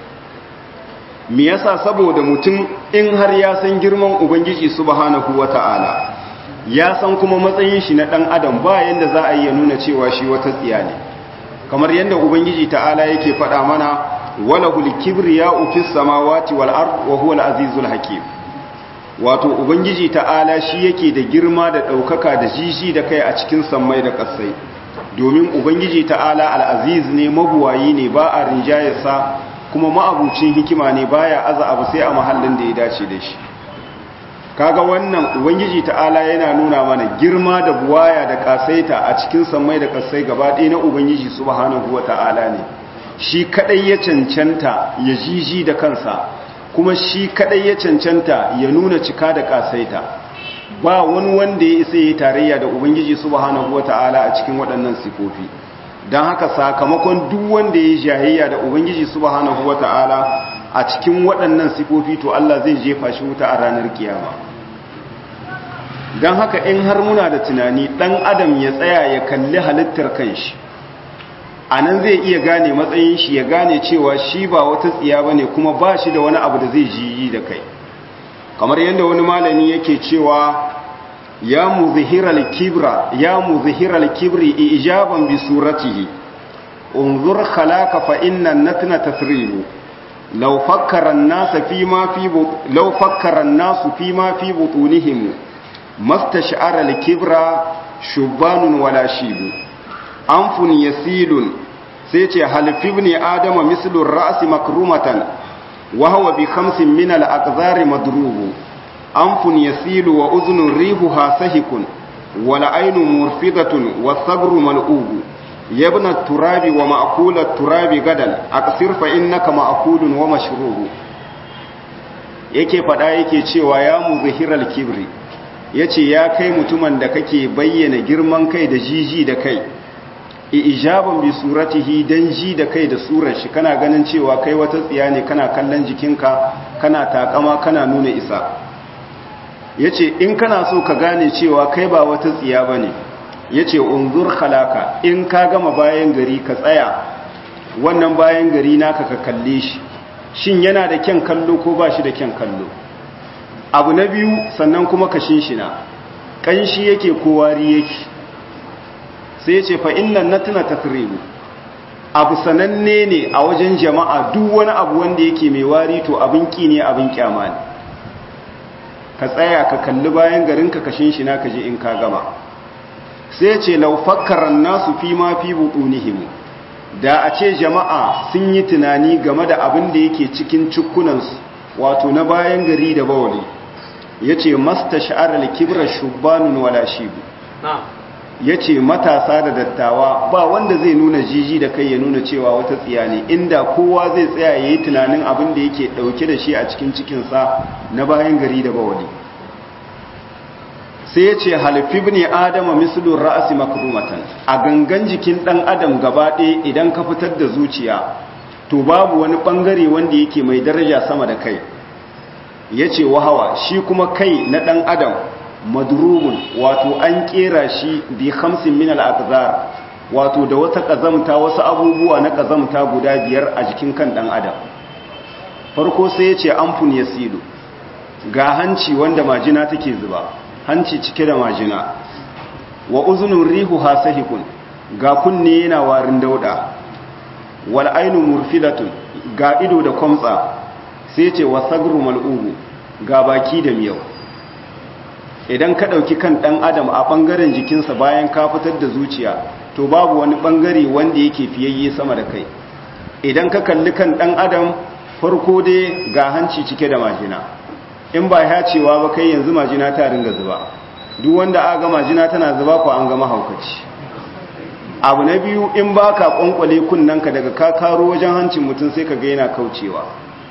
me yasa saboda mutum in har ya san girman ubangiji subhanahu wata'ala ya san kuma matsayin shi na dan adam ba yanda za a yi ya nuna cewa shi wata tsiya ne kamar yanda ubangiji ta'ala yake faɗa mana walahul kibriya'u fis samawati wal ard wa huwal azizul hakim wato ubangiji ta'ala shi yake da girma da daukaka da jiji da kai a cikin sammai da kasai domin ubangiji ta'ala al-aziz ne mabuwayi ne ba a rinjayarsa kuma ma'abucin hikima ne baya aza abu sai a mahallin da ya dace da shi kaga wannan ubangiji ta'ala yana nuna mana girma da buwaya da kasaita a cikin sammai da kasai gaba ɗaya na ubangiji subhanahu wata'ala ne shi kadai ya cancanta ya jiji da kansa kuma shi kadai ya cancanta ya nuna cika da kasaita ba wani wanda ya isa yi tarayya da ubangiji subhanahu wata'ala a cikin waɗannan sifofi don haka sakamakon duk wanda ya yi jahayya da ubangiji subhanahu wata'ala a cikin waɗannan sifofi to Allah zai jefa shi wuta a ranar kiyama don haka in har muna da tunani ɗan adam ya tsaya ya kalli halittar kanshi a nan zai iya gane matsayin shi ya gane cewa shi ba wata tsiya ba ne kuma ba shi da wani abu da zai jiyi da kai kamar yadda wani malami yake cewa ya muzhiral kibra ya muzhiral kibri ijaban bi suratihi unzur khalaka fa inna natna tasribu law fakkara an-nas fi ma fi law fakkara an-nas fi ma fi butunihim mastash'ara al-kibra shubanun wala shibu anfun yasilun sai ce halfi ibn adama mislu ar-ra's makrumatan wa huwa bi khamsin min al-aqdar madrubu anfun yasilu wa uzunun rihuha sahikun wala ainu murfidatun wa sabru mal'ubu yabna turabi wa ma'kulat turabi gadan aqsir fa innaka ma'kulun wa mashrubu yake fada yake cewa ya muzhiral kibri yace ya kai mutumin da kake bayyana girman kai da jiji da kai ijaban bi suratihi dan ji da kai da surar shi kana ganin cewa kai wata tsiya ne kana kallon jikinka kana takama kana nuna isa yace in kana so ka gane cewa kai ba wata tsiya bane yace unzur khalaka in ka gama bayan gari ka tsaya wannan bayan gari naka ka kalle shi shin yana da kyan kallo ko ba shi da kyan kallo abu na biyu sannan kuma ka shinshina kanshi yake ko wari yake sai ce fa innan natuna tasribu abu sananne ne a wajen jama'a duk wani abu wanda yake mai wari to abin ki ne abin kyama ne ka tsaya ka kalli bayan garin ka kashin shi na kaje in ka gama sai ce law fakkaran nasu fi ma fi butunihim da a ce jama'a sun yi tunani game da abin da yake cikin cikkunansu wato na bayan gari da bawali yace mastash'ar al-kibra shubbanun wala shibu ya ce matasa da dattawa ba wanda zai nuna jiji da kai ya nuna cewa wata tsiya ne inda kowa zai tsaya ya yi tunanin abin da yake ɗauke da shi a cikin cikinsa na bayan gari da bawali sai ya ce halifi ne adama misalin ra'asi makrumatan a gangan jikin ɗan adam gaba ɗaya idan ka fitar da zuciya to babu wani ɓangare wanda yake mai daraja sama da kai ya ce wahawa shi kuma kai na ɗan adam madrubun wato an kera shi bi hamsin min al-aqdar wato da wata kazamta wasu abubuwa na kazamta guda biyar a jikin kan dan adam farko sai ya ce amfun yasidu ga hanci wanda majina take zuba hanci cike da majina wa uzunun rihu hasahikun ga kunne yana warin dauda wal ainu murfilatun ga ido da kwamtsa sai ce wa sagru mal'ubu ga baki da miyau idan ka ɗauki kan ɗan adam a ɓangaren jikinsa bayan ka fitar da zuciya to babu wani ɓangare wanda yake fiyayye sama da kai idan ka kalli kan ɗan adam farko dai ga hanci cike da majina in ba ya cewa ba kai yanzu majina ta ringa zuba duk wanda aga majina tana zuba ko an gama haukaci abu na biyu in ba ka ƙwanƙwale kunnanka daga ka karo wajen hancin mutum sai ka ga yana kaucewa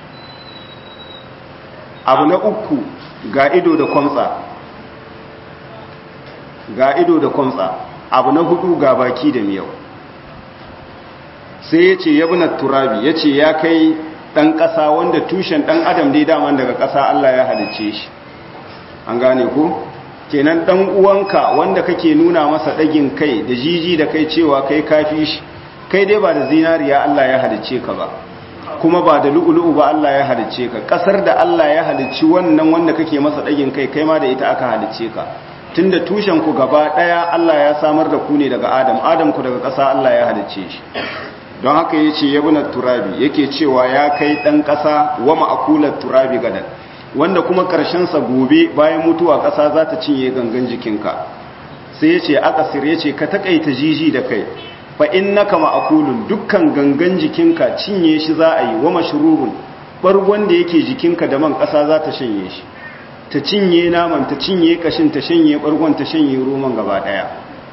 abu na uku ga ido da kwamtsa ga ido da kwamtsa abu na hudu ga baki da miyau sai ya ce yabunar turabi ya ce ya kai ɗan ƙasa wanda tushen ɗan adam dai daman daga ƙasa Allah ya halicce shi an gane ku kenan ɗan uwanka wanda kake nuna masa ɗagin kai da jiji da kai cewa kai kafi shi kai dai ba da zinariya Allah ya halicce ka ba kuma ba da lu'ulu'u ba Allah ya halicce ka ƙasar da Allah ya halicci wannan wanda kake masa ɗagin kai kai ma da ita aka halicce ka tunda tushen ku gaba daya Allah ya samar da ku ne daga Adam Adam ku daga ƙasa Allah ya halicce shi don haka yace yabuna turabi yake cewa ya kai dan ƙasa wa ma'kulat turabi gadan wanda kuma karshen sa gobe bayan mutuwa ƙasa za ta cinye gangan jikinka sai yace akasir yace ka takaita jiji da kai fa innaka ma'kulun dukkan gangan jikinka cinye shi za a yi wa mashrurun bargon da yake jikinka da man ƙasa za ta shanye shi ta cinye naman ta cinye kashin ta shanye bargon ta shanye roman gaba daya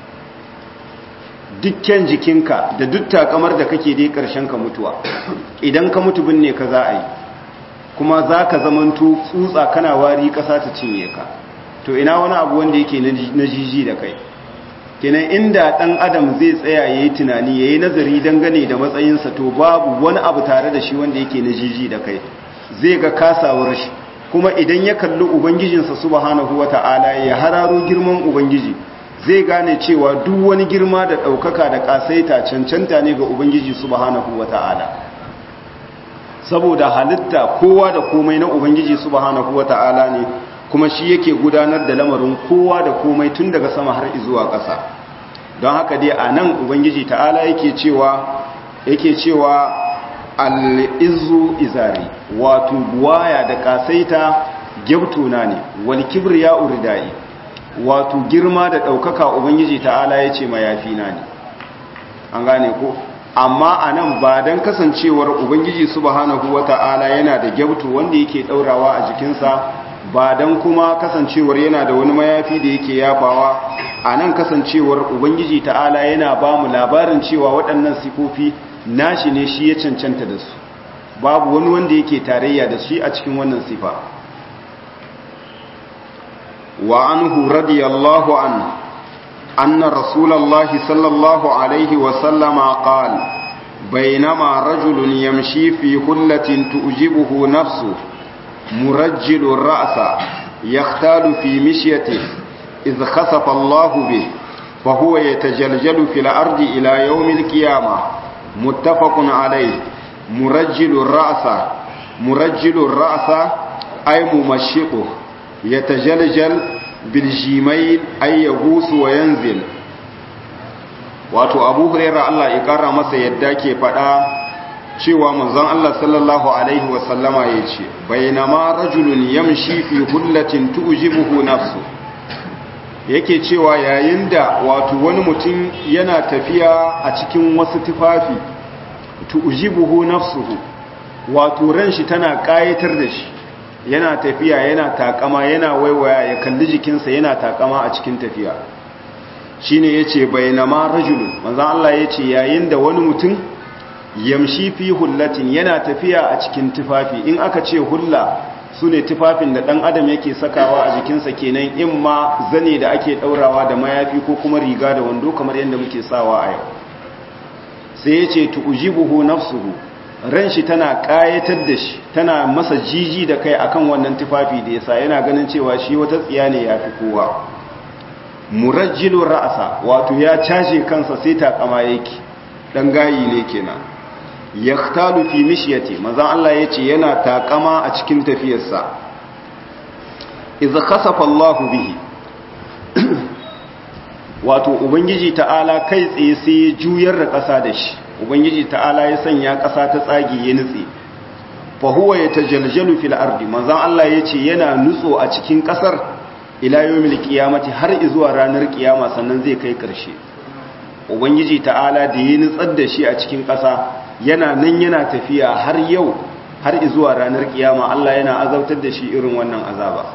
dukkan jikinka da duk takamar da kake dai karshen ka mutuwa idan ka mutu binne ka za a yi kuma za ka zamanto tsutsa kana wari kasa ta cinye ka to ina wani abu wanda yake na jiji da kai kenan inda dan adam zai tsaya yayi tunani yayi nazari dangane da matsayinsa to babu wani abu tare da shi wanda yake na jiji da kai zai ga kasawar shi kuma idan ya kalli ubangijinsa subhanahu wata'ala ya hararo girman ubangiji zai gane cewa duk wani girma da ɗaukaka da ƙasaita cancanta ne ga ubangiji subhanahu wata'ala saboda halitta kowa da komai na ubangiji subhanahu wata'ala ne kuma shi yake gudanar da lamarin kowa da komai tun daga sama har zuwa ƙasa don haka dai a nan ubangiji ta'ala yake cewa yake cewa al'izu izari wato buwaya da kasaita gyabtuna ne wal kibriya uridai wato girma da ɗaukaka ubangiji ta'ala ya ce mayafina ne an gane ko amma a nan ba don kasancewar ubangiji subhanahu wa ta'ala yana da gyabtu wanda yake ɗaurawa a jikinsa ba don kuma kasancewar yana da wani mayafi da yake yafawa a nan kasancewar ubangiji ta'ala yana ba mu labarin cewa waɗannan sifofi nashi ne shi ya cancanta da su babu wani wanda yake tarayya da shi a cikin wannan sifa wa anhu radiyallahu an anna rasulallahi sallallahu alaihi wasallama qala بينما رجل يمشي في هلة تؤجبه نفسه مرجل الرأس يختال في مشيته إذ خسف الله به فهو يتجلجل في الأرض إلى يوم القيامة متفق عليه مرجل الرأس مرجل الرأس أي ممشقه يتجلجل بالجيمين أي يغوص وينزل wato abu huraira Allah ya kara masa yadda ke faɗa cewa manzon Allah sallallahu alaihi wasallama ya ce bainama rajulun yamshi fi hullatin tujibuhu nafsu yake cewa yayin da wato wani mutum yana tafiya a cikin wasu tufafi tujibuhu nafsuhu wato ran shi tana kayatar da shi yana tafiya yana takama yana waiwaya ya kalli jikinsa yana takama a cikin tafiya shine yace bainama rajulun manzon Allah yace yayin da wani mutum yamshi fi hullatin yana tafiya a cikin tufafi in aka ce hulla sune tufafin da dan adam yake sakawa a jikinsa kenan in ma zane da ake daurawa da mayafi ko kuma riga da wando kamar yadda muke sawa a yau sai yace tujibuhu nafsuhu ran shi tana kayatar da shi tana masa jiji da kai akan wannan tufafi da yasa yana ganin cewa shi wata tsiya ne yafi kowa murajjilun ra'asa wato ya caje kansa sai takama yake dan gayi ne kenan yaktalu fi mishyati manzon Allah yace yana takama a cikin tafiyarsa idza khasafa Allahu bihi wato ubangiji ta'ala kai tsaye sai ya juyar da ƙasa da shi ubangiji ta'ala ya sanya ƙasa ta tsage ya nutse fa huwa yatajaljalu fil ardi manzon Allah yace yana nutso a cikin ƙasar ila yawmil qiyamati har zuwa ranar kiyama sannan zai kai karshe ubangiji ta'ala da yi nutsar da shi a cikin ƙasa yana nan yana tafiya har yau har zuwa ranar kiyama Allah yana azabtar da shi irin wannan azaba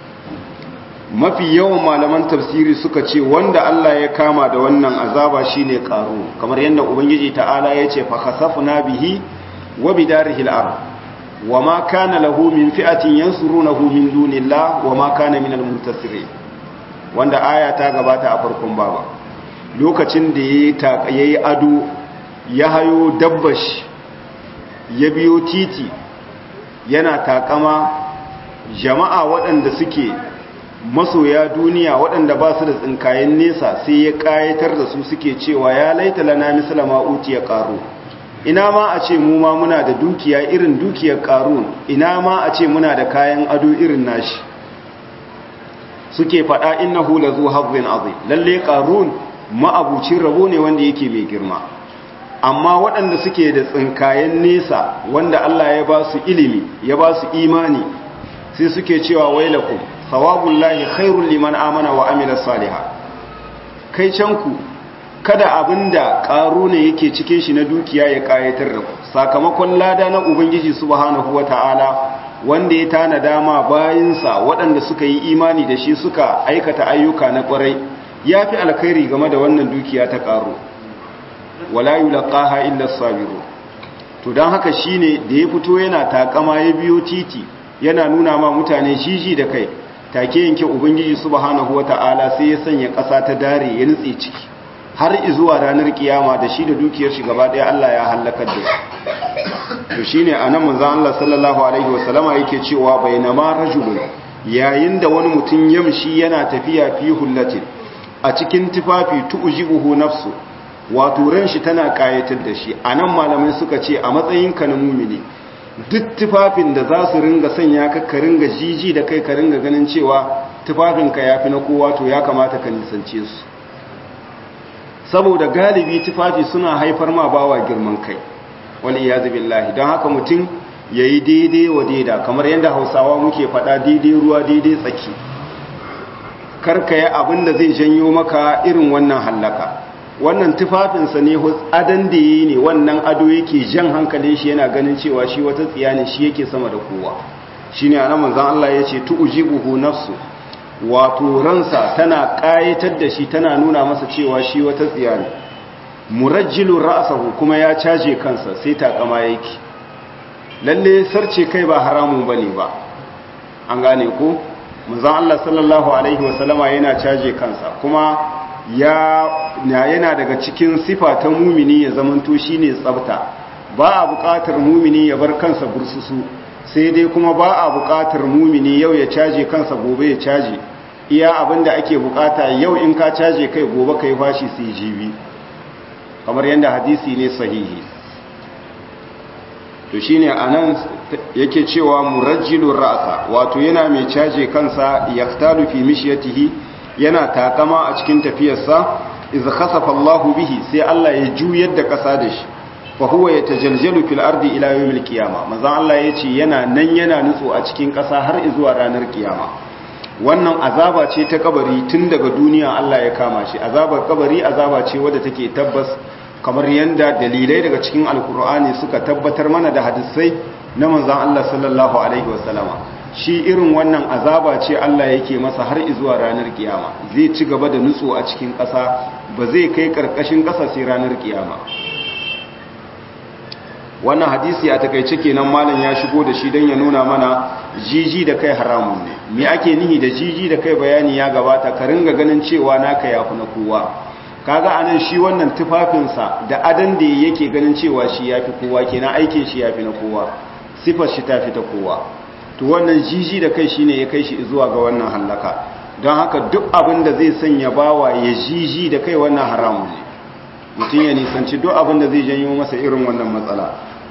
mafi yawan malaman tafsiri suka ce wanda Allah ya kama da wannan azaba shine qaru kamar yadda ubangiji ta'ala ya ce fa khasafna bihi wa bidarihi al-ard وما كان له من فئة ينصرونه من دون الله وما كان من المنتصرين wanda aya ta gabata a farkon baba lokacin da ya yi ado ya hayo dabbash ya biyo titi yana takama jama'a waɗanda suke masoya duniya waɗanda ba su da tsinkayen nesa sai ya ƙayatar da su suke cewa ya laita lana misalama uti ya ƙaro ina ma a ce mu ma muna da dukiya irin dukiyar ƙarun ina ma a ce muna da kayan ado irin nashi suke faɗa innahu lazu hazzin azim lalle ƙarun ma'abucin rabo ne wanda yake mai girma amma waɗanda suke da tsinkayen nesa wanda Allah ya ba su ilimi ya ba su imani sai suke cewa wailakum sawabullahi khairul liman amana wa amila salihah kai canku kada abinda ƙaru ne yake cikin shi na dukiya ya ƙayatar da ku sakamakon lada na ubangiji subhanahu wata'ala wanda ya tana dama bayinsa waɗanda suka yi imani da shi suka aikata ayyuka na ƙwarai ya fi alkhairi game da wannan dukiya ta ƙaru wala yulqaha illa sabiru to dan haka shine da ya fito yana takama ya biyo titi yana nuna ma mutane jiji da kai take yanke ubangiji subhanahu wata'ala sai ya sanya ƙasa ta dare ya nutse ciki har zuwa ranar kiyama da shi da dukiyar shi gaba ɗaya Allah ya halakar da su to shine anan manzon Allah sallallahu alaihi wasallama yake cewa bainama rajulun yayin da wani mutum yamshi yana tafiya fi hullatin a cikin tufafi tu'jibuhu nafsu wato ran shi tana kayatar da shi anan malamai suka ce a matsayin ka na mumini duk tufafin da za su ringa sanya ka ka ringa jiji da kai ka ringa ganin cewa tufafinka yafi na kowa to ya kamata ka nisance su saboda galibi tufafi suna haifar ma bawa girman kai wal iyazu billahi don haka mutum yayi daidai wa daida kamar yadda Hausawa muke faɗa daidai ruwa daidai tsaki karka yi abin da zai janyo maka irin wannan hallaka wannan tufafinsa ne adan da yi ne wannan ado yake jan hankalin shi yana ganin cewa shi wata tsiya ne shi yake sama da kowa shine anan manzon Allah yace tu'jibuhu nafsu wato ransa tana ƙayatar da shi tana nuna masa cewa shi wata tsiya ne murajjilun ra'asahu kuma ya caje kansa sai takama yake lalle sarce kai ba haramun bane ba an gane ko manzon Allah sallallahu alaihi wasallama yana caje kansa kuma ya yana daga cikin sifa ta mumini ya zamanto shine tsafta ba a buƙatar mumini ya bar kansa bursusu sai dai kuma ba a buƙatar mumini yau ya caje kansa gobe ya caje iya abinda ake buƙata yau in ka caje kai gobe kai fashi sai jibi kamar yadda hadisi ne sahihi to shine anan yake cewa murajjilur ra'sa wato yana mai caje kansa yaktalu fi mishyatihi yana takama a cikin tafiyarsa iz khasafa Allahu bihi sai Allah ya juyar da kasa da shi fa huwa yatajaljalu fil ardi ila yawmil qiyamah manzon Allah yace yana nan yana nutso a cikin kasa har zuwa ranar kiyama wannan azaba ce ta kabari tun daga duniya Allah ya kama shi azabar kabari azaba ce wadda take tabbas kamar yanda dalilai daga cikin alkur'ani suka tabbatar mana da hadisai na manzon Allah sallallahu alaihi wasallama shi irin wannan azaba ce Allah yake masa har zuwa ranar kiyama zai ci gaba da nutso a cikin ƙasa ba zai kai ƙarƙashin ƙasa sai ranar kiyama wannan hadisi a takaice kenan malam ya shigo da shi don ya nuna mana jiji da kai haramun ne me ake nihi da jiji da kai bayani ya gabata ka ringa ganin cewa naka yafi na kowa kaga anan shi wannan tufafinsa da adan da yake ganin cewa shi yafi kowa kenan aikin shi yafi na kowa sifar shi tafi ta kowa to wannan jiji da kai shine ya kai shi zuwa ga wannan hallaka don haka duk abin da zai sanya bawa ya jiji da kai wannan haramun ne mutum ya nisanci duk abin da zai janyo masa irin wannan matsala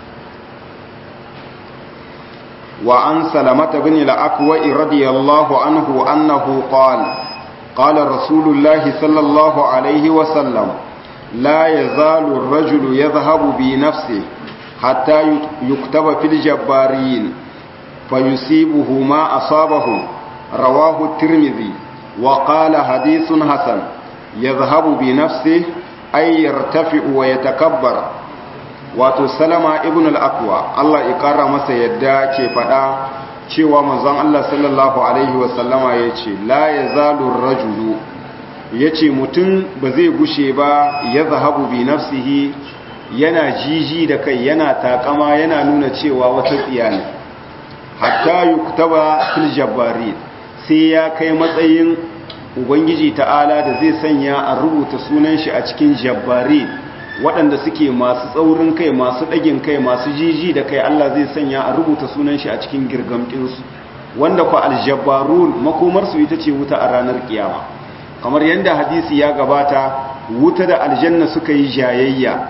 wa an salamata bin al-aqwa radiyallahu anhu annahu qala qala rasulullah sallallahu alaihi wa sallam la yazalu ar-rajulu yadhhabu bi nafsihi hatta yuktaba fil jabbarin فيصيبه ما أصابه رواه الترمذي وقال حديث حسن يذهب بنفسه أي يرتفع ويتكبر wato salama ibn al-aqwa Allah ya kara masa yadda ke fada cewa manzon Allah sallallahu alaihi wasallama yace la yazalu ar-rajulu yace mutum ba zai gushe ba ya zahabu bi nafsihi yana jiji da kai yana takama yana nuna cewa wata tsiya ne hatta yuktaba fil jabbarin sai ya kai matsayin ubangiji ta'ala da zai sanya a rubuta sunan shi a cikin jabbari waɗanda suke masu tsaurin kai masu ɗagin kai masu jiji da kai Allah zai sanya a rubuta sunan shi a cikin girgamɗinsu wanda kwa aljabbarun makomarsu ita ce wuta a ranar kiyama kamar yadda hadisi ya gabata wuta da aljanna suka yi jayayya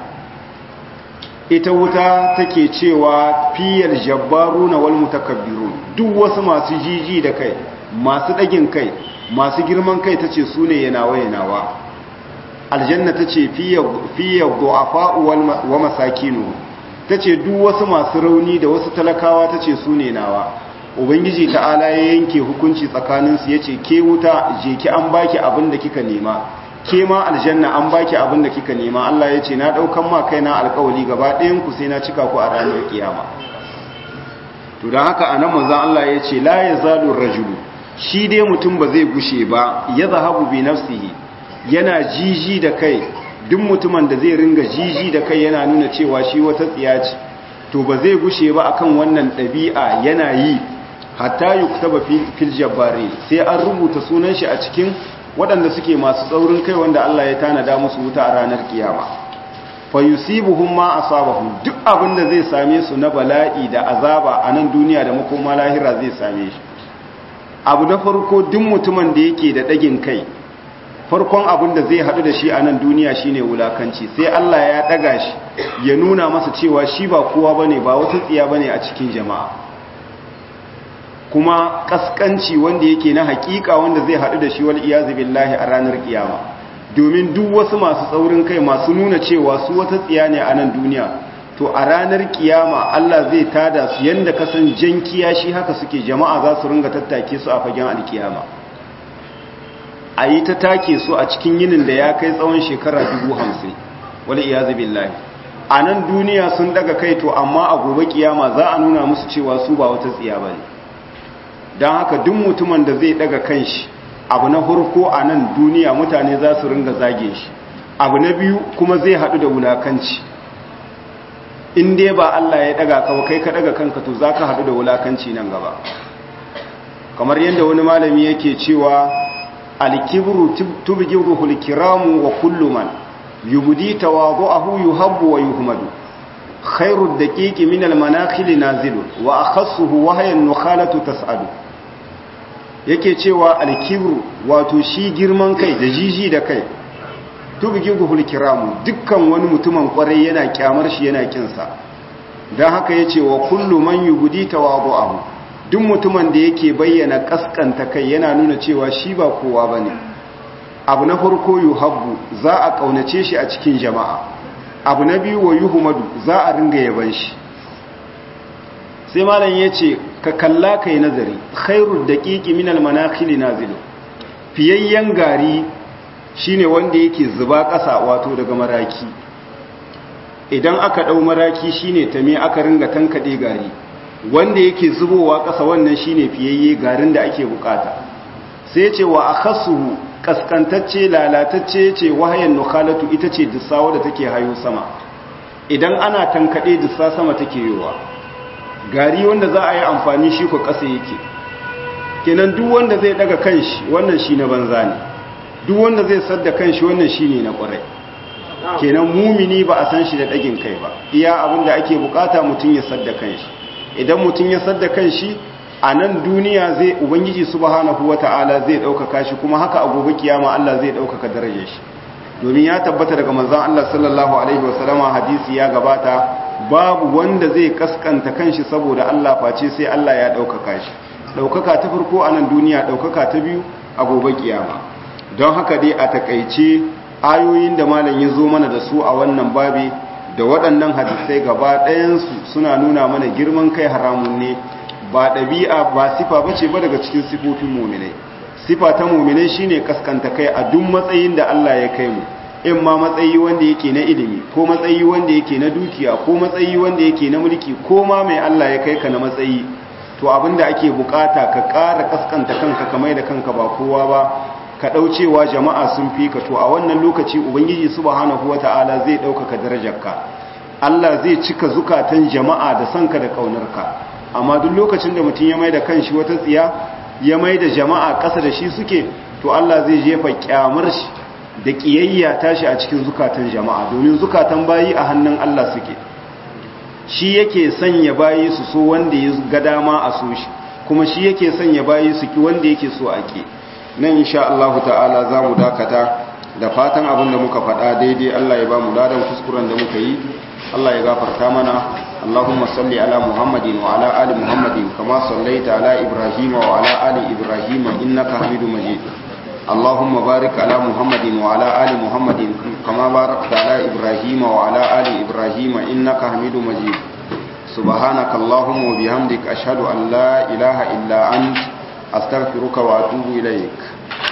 ita wuta take cewa fiyar jabbaru na wal mutakabbirun duk wasu masu jiji da kai masu ɗagin kai masu girman kai tace su ne yanawa yanawa aljanna tace fiyar du'afa'u wa masakinu tace duk wasu masu rauni da wasu talakawa tace su ne nawa ubangiji ta'ala ya yanke hukunci tsakaninsu yace ke wuta je ki an baki abin da kika nema ke ma aljanna an baki abin da kika nema Allah ya ce na daukan ma kaina alkawali gaba ɗayan ku sai na cika ku a ranar kiyama to dan haka anan manzon Allah ya ce la yazalu rajulu shi dai mutum ba zai gushe ba ya zahabu bi nafsihi yana jiji da kai duk mutumin da zai ringa jiji da kai yana nuna cewa shi wata tsiya ce to ba zai gushe ba akan wannan ɗabi'a yana yi hatta yuktaba fil jabbari sai an rubuta sunan shi a cikin waɗanda suke masu tsaurin kai wanda Allah ya tanada musu wuta a ranar kiyama fa yusibuhum ma asabahum duk abin da zai same su na bala'i da azaba a nan duniya da makoma lahira zai same shi abu na farko duk mutumin da yake da ɗagin kai farkon abin da zai haɗu da shi a nan duniya shine wulakanci sai Allah ya ɗaga shi ya nuna masa cewa shi ba kowa bane ba wata tsiya bane a cikin jama'a kuma kaskanci wanda yake na hakika wanda zai haɗu da shi wal iyazu billahi a ranar kiyama domin duk wasu masu tsaurin kai masu nuna cewa su wata tsiya ne a nan duniya to a ranar kiyama Allah zai tada su yanda kasan jan kiyashi haka suke jama'a za su ringa tattake su a fagen alkiyama a yi ta take su a cikin yinin da ya kai tsawon shekara dubu hamsin wal iyazu billahi a nan duniya sun daga kai to amma a gobe kiyama za a nuna musu cewa su ba wata tsiya ba ne don haka duk mutumin da zai daga kanshi abu na farko a nan duniya mutane za su ringa zage shi abu na biyu kuma zai haɗu da wulakanci in dai ba Allah ya daga ka kai ka daga kanka to za ka haɗu da wulakanci nan gaba kamar yadda wani malami yake cewa alkibru tubghiruhul kiramu wa kullu man yubdi tawadu'ahu yuhabbu wa yuhmadu khairu daqiqi min almanakhil nazilu wa akhassuhu wahya nukhalatu tas'adu yake cewa alkibru wato shi girman kai da jiji da kai tubghiruhul kiramu dukkan wani mutumin kwarai yana kyamar shi yana kinsa dan haka yace wa kullu man yubdi tawadu'ahu duk mutumin da yake bayyana kaskanta kai yana nuna cewa shi ba kowa ba ne abu na farko yuhabbu za a kaunace shi a cikin jama'a abu na biyu wa yuhumadu za a ringa yaban shi sai malam ya ce ka kalla kai nazari khairul daqiqi min al manakhil nazilu fiyayyen gari shine wanda yake zuba ƙasa wato daga maraki idan aka dau maraki shine tame aka ringa tankade gari wanda yake zubowa ƙasa wannan shine fiyayye garin da ake bukata sai ce wa akhassuhu kaskantacce lalatacce ce wahayan nukhalatu ita ce dissawa da take hayo sama idan ana tankade dissa sama take yowa gari wanda za a yi amfani shi ko ƙasa yake kenan duk wanda zai daga kanshi wannan shi na banza ne duk wanda zai sadda kanshi wannan shi ne na ƙwarai kenan mumini ba a san shi da ɗagin kai ba iya abin da ake bukata mutum ya sadda kanshi idan mutum ya sadda kan shi a nan duniya zai ubangiji subhanahu wata'ala zai ɗaukaka shi kuma haka a gobe kiyama Allah zai ɗaukaka darajar shi domin ya tabbata daga manzon Allah sallallahu alaihi wasallama hadisi ya gabata babu wanda zai kaskanta kanshi saboda Allah face sai Allah ya ɗaukaka shi ɗaukaka ta farko a nan duniya ɗaukaka ta biyu a gobe kiyama don haka dai a takaice ayoyin da malam ya zo mana da su a wannan babi da waɗannan hadisai gaba ɗayansu suna nuna mana girman kai haramun ne ba ɗabi'a ba sifa ba ce ba daga cikin sifofin muminai sifa ta muminai shine kaskanta kai a duk matsayin da Allah ya kai mu in ma matsayi wanda yake na ilimi ko matsayi wanda yake na dukiya ko matsayi wanda yake na mulki ko ma mai Allah ya kai ka na matsayi to abinda ake bukata ka ƙara kaskanta kanka ka mai da kanka ba kowa ba ka ɗaucewa jama'a sun fi ka to a wannan lokaci ubangiji subhanahu wata'ala zai ɗaukaka darajarka Allah zai cika zukatan jama'a da sanka da ƙaunarka amma duk lokacin da mutum ya mai da kanshi wata tsiya ya mai da jama'a ƙasa da shi suke to Allah zai jefa kyamar shi da ƙiyayya tashi a cikin zukatan jama'a domin zukatan bayi a hannun Allah suke shi yake sanya bayi su so wanda ya ga dama a so shi kuma shi yake sanya bayi su ki wanda yake so a ke nan insha Allah ta'ala za mu dakata da fatan abin da muka faɗa daidai Allah ya ba mu ladan kuskuren da muka yi Allah ya gafarta mana Allahumma salli ala Muhammadin wa ala ali Muhammadin kama sallaita ala Ibrahim wa ala ali Ibrahim innaka Hamidum Majid Allahumma barik ala Muhammadin wa ala ali Muhammadin kama barakta ala Ibrahim wa ala ali Ibrahim innaka Hamidum Majid سبحانك اللهم وبحمدك أشهد أن لا إله إلا أنت أستغفرك وأتوب إليك